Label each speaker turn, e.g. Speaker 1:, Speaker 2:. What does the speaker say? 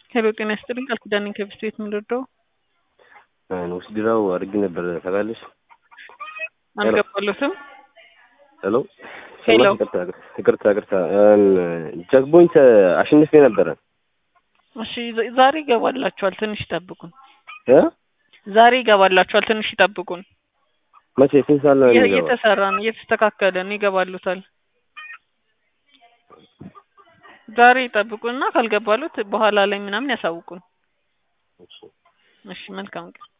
Speaker 1: ሄሎ ጤና ይስጥልኝ ቃል ኪዳን ነኝ ከብስት ቤት የምንረዳው
Speaker 2: ውስድራው አድርጌ ነበር ታውቃለሽ።
Speaker 1: አልገባለትም
Speaker 2: ሄሎ
Speaker 1: ሄሎ።
Speaker 2: ይቅርታ ይቅርታ ጀግቦኝ አሸንፌ ነበረ
Speaker 1: እሺ ዛ- ዛሬ ይገባላችኋል ትንሽ ይጠብቁን
Speaker 2: እ
Speaker 1: ዛሬ ይገባላችኋል ትንሽ ይጠብቁን
Speaker 2: መቼ ስንት ሰዓት ነው
Speaker 1: እየ-
Speaker 2: የሚገባው?
Speaker 1: እየተሰራ ነው እየተስተካከለ ነው ይገባሉታል ዛሬ ይጠብቁና ካልገባሉት በኋላ ላይ ምናምን ያሳውቁን እሺ መልካም ቀን